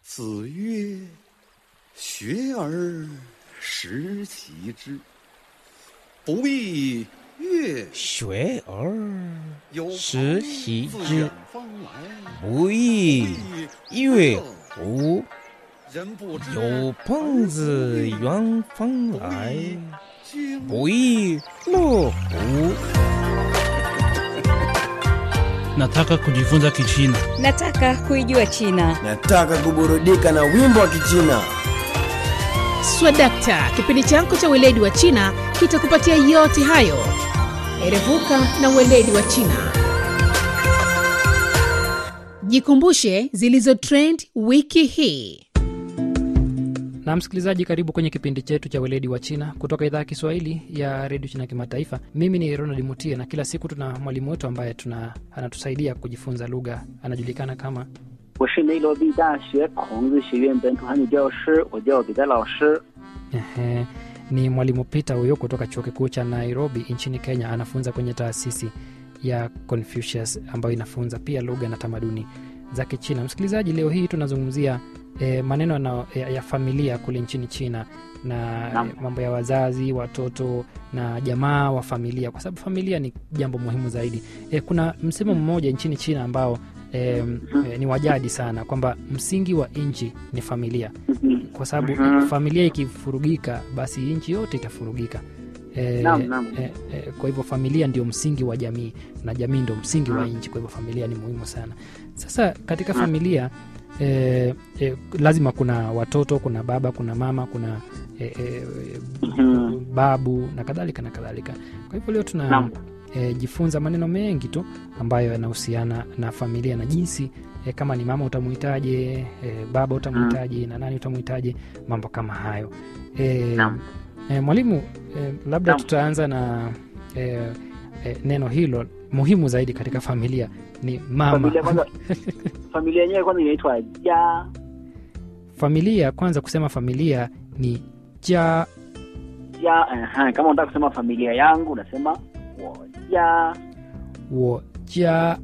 子曰：“学而时习之，不亦乐学而有时朋习 之自远，方来， 不亦乐乎？ 人不知有朋自远方来， 经不亦乐乎？ Nataka kujifunza Kichina. Nataka kuijua China. Nataka kuburudika na wimbo wa Kichina. Swadakta, kipindi chako cha weledi wa China kitakupatia yote hayo. Erevuka na weledi wa China. Jikumbushe zilizo trend wiki hii. na msikilizaji karibu kwenye kipindi chetu cha weledi wa china kutoka idhaa ya kiswahili ya redio china kimataifa mimi ni ronald mutie na kila siku tuna mwalimu wetu ambaye tuna anatusaidia kujifunza lugha anajulikana kama 我是内罗毕大学孔子学院本土汉语教师，我叫彼得老师。 Ehe, ni mwalimu peter huyo kutoka chuo kikuu cha nairobi nchini kenya anafunza kwenye taasisi ya confucius ambayo inafunza pia lugha na tamaduni za kichina msikilizaji leo hii tunazungumzia e, maneno na, ya, ya familia kule nchini china na Naam. e, mambo ya wazazi watoto na jamaa wa familia kwa sababu familia ni jambo muhimu zaidi e, kuna msemo mmoja nchini china ambao e, e, ni wajadi sana kwamba msingi wa nchi ni familia kwa sababu Mhm. familia ikifurugika basi nchi yote itafurugika e, Naam, naam. e, e, kwa hivyo familia ndio msingi wa jamii na jamii ndio msingi wa Mhm. nchi kwa hivyo familia ni muhimu sana sasa katika familia e, e, lazima kuna watoto kuna baba kuna mama kuna e, e, Mhm. babu na kadhalika na kadhalika kwa hivyo leo tuna Naam. e, jifunza maneno mengi tu ambayo yanahusiana na familia na jinsi e, kama ni mama utamuhitaje e, baba utamuhitaje na nani utamuhitaje mambo kama hayo e, Naam. e, mwalimu e, labda Naam. tutaanza na e, e, neno hilo muhimu zaidi katika familia ni mama Familia kwanza, familia yenyewe kwanza inaitwa ja familia kwanza kusema familia ni ja ja. Aha, kama unataka kusema familia yangu unasema woja. wo ja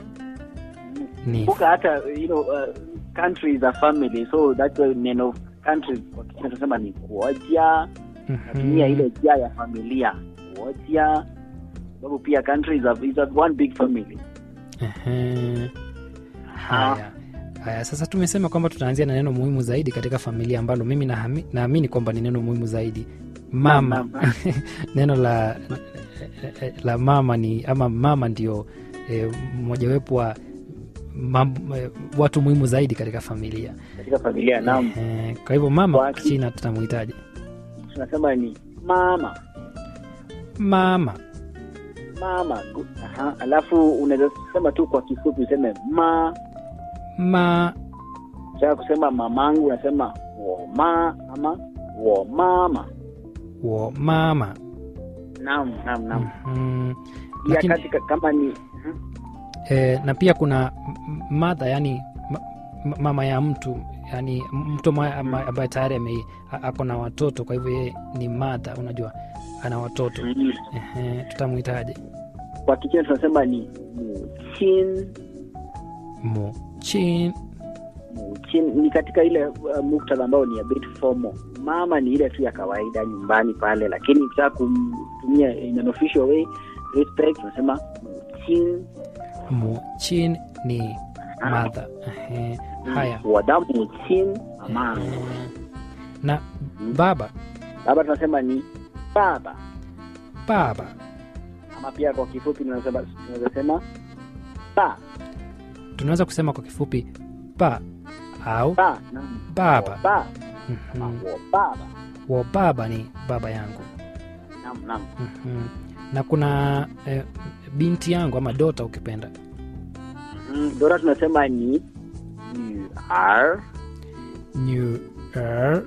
ni Kumbuka hata you know, uh, country is a family so that's why neno country kwa Kichina tunasema ni kuoja. Natumia ile ja ya familia kuoja, sababu pia country is a, is a one big family. Ehe. haya haya sasa tumesema kwamba tutaanzia na neno muhimu zaidi katika familia ambalo mimi nahami- naamini kwamba ni neno muhimu zaidi mama Naam, naam. neno la la mama ni ama mama ndio eh, mojawepo wa mam, eh, watu muhimu zaidi katika familia Katika familia naam, Eh, kwa hivyo mama Kwa kwa china tutamuhitaji tunasema ni mama mama mama gu- aha. alafu unaweza sema tu kwa kifupi useme ma ma taka kusema mamangu unasema woma ama womama wo mama naam naam naam mm, pia lakini katika kama ni mhm. e, na pia kuna m- mother yani ma, ma- mama ya mtu yani mtu ambaye- ambaye ambaye tayari ame- a- ako na watoto kwa hivyo yeye ni mother unajua ana watoto Mhm. Ehe, tutamwitaje kwa kichina tunasema ni muchin muchin muchin ni katika ile uh, muktadha ambao ni a bit formal mama ni ile tu ya kawaida nyumbani pale lakini ukitaka kumtumia in an official way respect unasema muchin muchin ni mother Ehe, haya 我的母亲 ama Ehe. na baba baba tunasema ni baba baba ama pia kwa kifupi tunasema tunaweza sema ba tunaweza kusema kwa kifupi ba au ba naam. baba Wo ba Mhm. ama wo baba wa baba ni baba yangu naam naam Mhm. na kuna eh, binti yangu ama dota ukipenda Mhm. dora tunasema ni yuar nyuer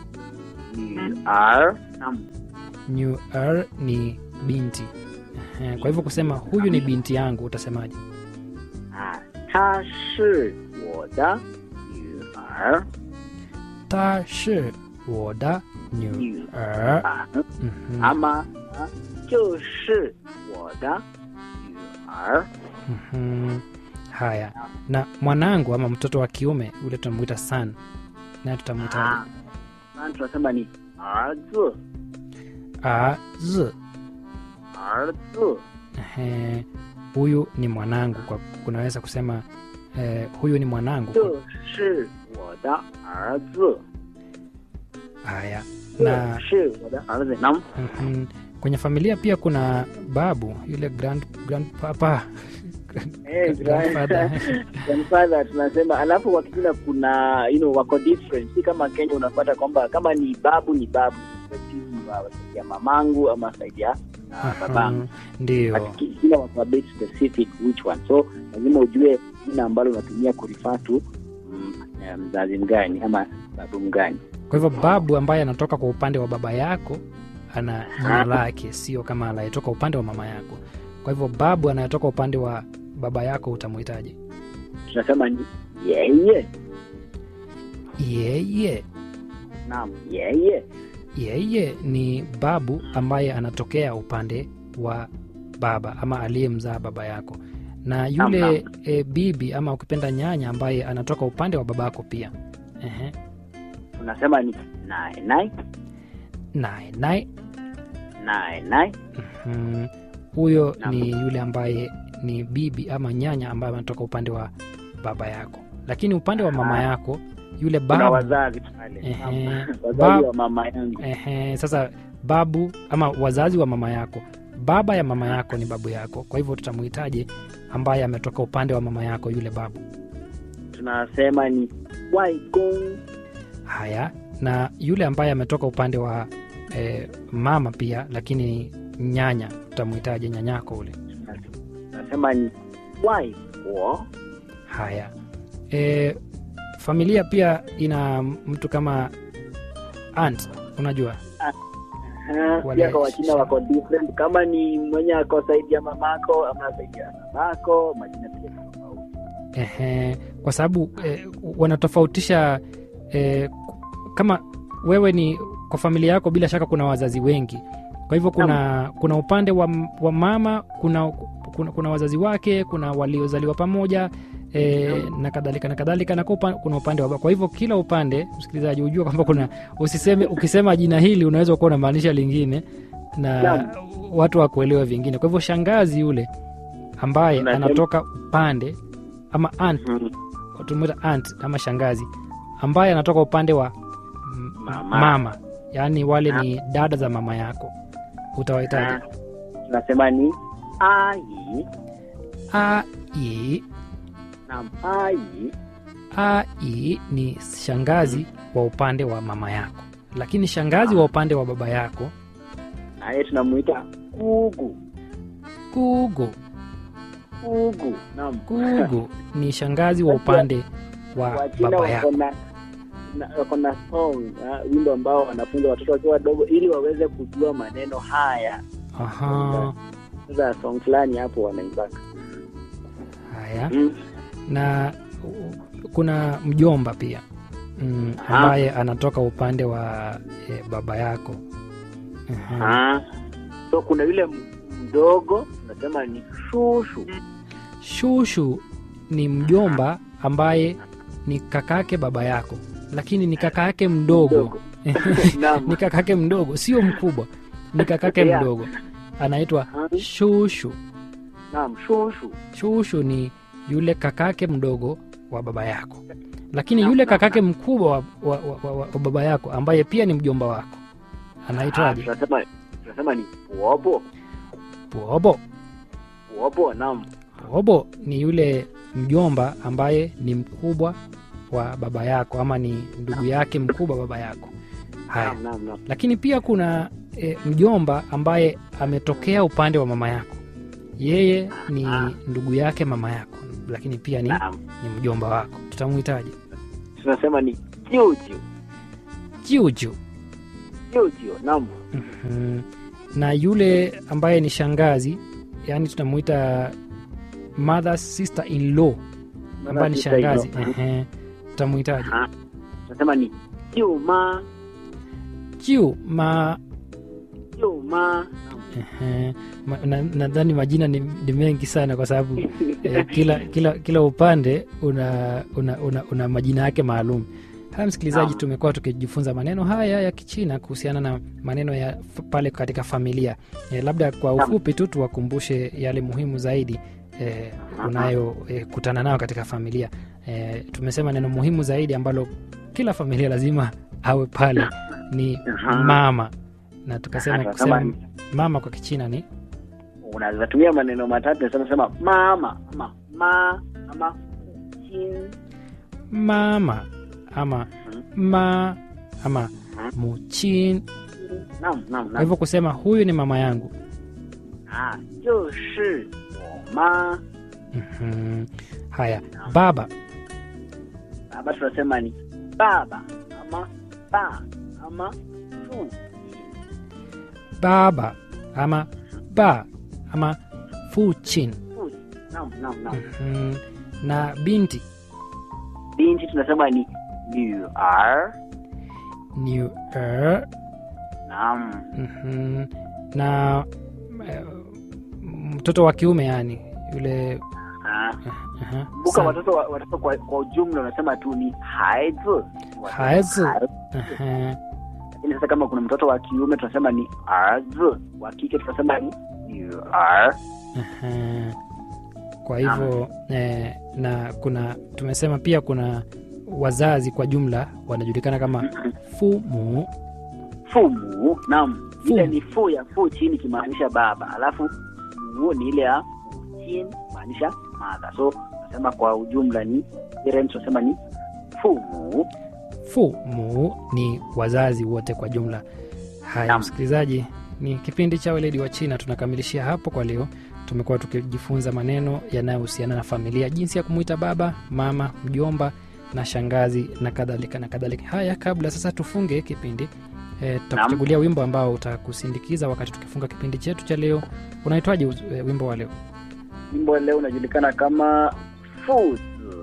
yuar naam nyuer ni binti Ehe, kwa hivyo kusema huyu ni binti yangu utasemaje ah 她是我的女儿 ta shi woda nyuer 啊 Mhm. ama ah, 就是我的女儿 Mhm. haya na mwanangu ama mtoto wa kiume ule tunamwita san naye Ah, tutamwitaje sasa tunasema ni arzi a z arzi Ehe, huyu ni mwanangu kwa kunaweza kusema eh, huyu ni mwanangu 这是我的儿子， haya 这 na 是我的儿子。Naam, mhm, kwenye familia pia kuna babu yule grand, grandpapa eh, grandfather. grandfather tunasema. Alafu kwa Kichina kuna you know, wako different, si kama Kenya unapata kwamba kama ni babu ni babu Respective wa saidi ya mamangu ama saidi ya ah, babangu. Mhm, ndio But ki- kila wako a bit specific which one, so lazima ujue jina ambalo unatumia kurifa tu mm, eh, mzazi mgani ama babu mgani. kwa hivyo babu ambaye anatoka kwa upande wa baba yako ana jina lake sio kama anayetoka upande wa mama yako kwa hivyo babu anayetoka upande wa baba yako utamwitaje Tunasema ni yeye. yeye Naam, yeye. yeye ni babu ambaye anatokea upande wa baba ama aliyemzaa baba yako na yule Naam, e, bibi ama ukipenda nyanya ambaye anatoka upande wa babako pia Ehe. Tunasema ni nai nai naye naye nai nai. mm, huyo Naam. ni yule ambaye ni bibi ama nyanya ambaye anatoka upande wa baba yako lakini upande wa mama Ah. yako yule Kuna babu wazazi pale. Ehe. Naam, Bab- Wazazi wa mama yangu. Ehe, sasa babu ama wazazi wa mama yako baba ya mama yako ni babu yako kwa hivyo tutamuhitaji ambaye ametoka upande wa mama yako yule babu Tunasema ni waigong. haya na yule ambaye ametoka upande wa eh, mama pia lakini nyanya tutamuhitaji nyanyako ule Tunasema ni waigo. haya e, familia pia ina mtu kama aunt unajua Aha, Wale- Pia kwa Wachina wako different. Kama ni mwenye ako saidi ya mamako ama saidi ya babako, majina pia ni tofauti. Ehe, kwa sababu eh, wanatofautisha eh, kama wewe ni kwa familia yako bila shaka kuna wazazi wengi kwa hivyo kuna kuna upande wa, wa mama kuna, kuna kuna wazazi wake kuna waliozaliwa pamoja e, na kadhalika na kadhalika na kwa upa- kuna upande wa baba. kwa hivyo kila upande msikilizaji hujua kwamba kuna usiseme ukisema jina hili unaweza kuwa unamaanisha lingine na Naam. watu wakuelewa vingine kwa hivyo shangazi yule ambaye Unasema- anatoka upande ama aunt Mhm. tunamuita aunt ama shangazi ambaye anatoka upande wa m- Mama. mama yaani wale ni dada za mama yako utawahitaji Ah, Tunasema ni ai. ai Naam, ai. ai ni shangazi wa upande wa mama yako lakini shangazi wa upande wa baba yako Naye tunamuita kugu. kugo Kugu. Naam. kugo ni shangazi wa upande wa Wachina baba wako yako na na- wako na song ah, wimbo ambao wanafunza watoto wakiwa wadogo ili waweze kujua maneno haya. aha Sasa song fulani hapo wanaimbaka. haya Mm. na uh, kuna mjomba pia mm, Aha. ambaye anatoka upande wa e, baba yako Aha. Ah. So kuna yule m- mdogo tunasema ni shushu. shushu ni mjomba ambaye ni kakake baba yako lakini ni kakake mdogo Mdogo. Naam. ni kakake mdogo sio mkubwa ni kakake Yeah. mdogo anaitwa Ah. shushu Naam, shushu. shushu ni yule kakake mdogo wa baba yako lakini Naam, yule naam, kakake mkubwa wa, wa, wa, wa, wa baba yako ambaye pia ni mjomba wako Ah, anaitwaje tunasema tunasema ni wobo. pobo Wobo, naam. pobo ni yule mjomba ambaye ni mkubwa wa baba yako ama ni ndugu yake mkubwa baba yako haya Naam, naam, naam. lakini pia kuna e, mjomba ambaye ametokea upande wa mama yako yeye ni ndugu yake mama yako lakini pia ni, Naam. ni mjomba wako tutamuhitaji Tunasema ni jiujiu. juju Jiujiu, naam. Mhm. na yule ambaye ni shangazi yani tunamuita mother sister in law ambaye ni sister in law. shangazi Ehe. tutamuhitaji Ah. Tunasema ni jiuma. jiu ma Jiuma. Ehe. Ma- na- nadhani majina ni, ni mengi sana kwa sababu eh, kila, kila, kila upande una, una, una, una majina yake maalum haya msikilizaji Naam. tumekuwa tukijifunza maneno haya ya kichina kuhusiana na maneno ya f- pale katika familia eh, labda kwa Naam. ufupi tu tuwakumbushe yale muhimu zaidi eh, unayokutana nayo katika familia eh, tumesema neno muhimu zaidi ambalo kila familia lazima awe pale ni Aha. mama na tukasema Aha, kusema kama- mama kwa kichina ni unaweza tumia maneno matatu nasema sema mama ama ma ama chin mama ama ma ama muchin naam naam kwa naam hivyo kusema huyu ni mama yangu ah 就是我妈 Mhm. haya baba baba tunasema ni baba ama ba ama fu baba ama ba ama fuchin fu naam naam naam Mhm. na binti binti tunasema ni 女儿 ni er, naam mhm. na eh, mtoto wa kiume yani yule ah aha, kumbuka sana. watoto wa- watoto kwa, kwa ujumla unasema tu ni 孩子 Haizi. 孩子 Aha. lakini sasa kama kuna mtoto wa kiume tunasema ni 儿子 wa kike tunasema ni 女儿 Aha. kwa hivyo eh, na kuna tumesema pia kuna wazazi kwa jumla wanajulikana kama fumu 父母 naam ile Fu. ni fu ya fu chini ikimaanisha baba alafu mu ni ile ya chin maanisha mother so nasema kwa ujumla ni parents tunasema ni fumu fumu ni wazazi wote kwa jumla haya Naam. msikilizaji ni kipindi cha weledi wa china tunakamilishia hapo kwa leo tumekuwa tukijifunza maneno yanayohusiana na familia jinsi ya kumwita baba mama mjomba na shangazi na kadhalika na kadhalika haya kabla sasa tufunge kipindi e, tutakuchagulia wimbo ambao utakusindikiza wakati tukifunga kipindi chetu cha leo unaitwaje uz- e, wimbo wa leo wimbo leo unajulikana kama fuzi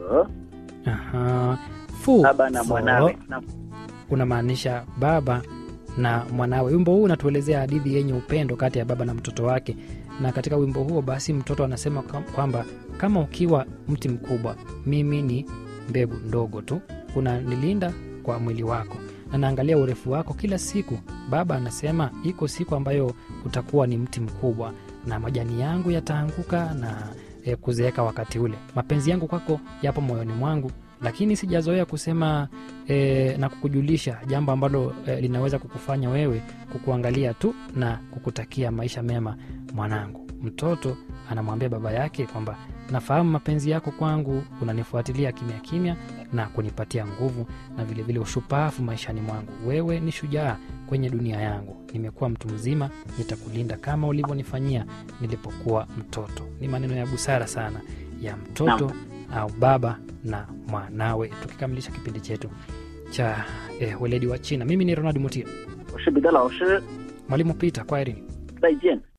Aha. Fu, baba na fo, mwanawe Naam. unamaanisha baba na mwanawe wimbo huu unatuelezea hadithi yenye upendo kati ya baba na mtoto wake na katika wimbo huo basi mtoto anasema kam- kwamba kama ukiwa mti mkubwa mimi ni mbegu ndogo tu unanilinda kwa mwili wako na naangalia urefu wako kila siku baba anasema iko siku ambayo utakuwa ni mti mkubwa na majani yangu yataanguka na e, kuzeeka wakati ule mapenzi yangu kwako yapo moyoni mwangu lakini sijazoea kusema e, na kukujulisha jambo ambalo e, linaweza kukufanya wewe kukuangalia tu na kukutakia maisha mema mwanangu mtoto anamwambia baba yake kwamba nafahamu mapenzi yako kwangu unanifuatilia kimya kimya na kunipatia nguvu na vilevile vile ushupavu maishani mwangu wewe ni shujaa kwenye dunia yangu nimekuwa mtu mzima nitakulinda kama ulivyonifanyia nilipokuwa mtoto ni maneno ya busara sana ya mtoto au baba na mwanawe tukikamilisha kipindi chetu cha eh, weledi wa china mimi ni ronald mutia 我是彼得老师 mwalimu peter kwaherini 再见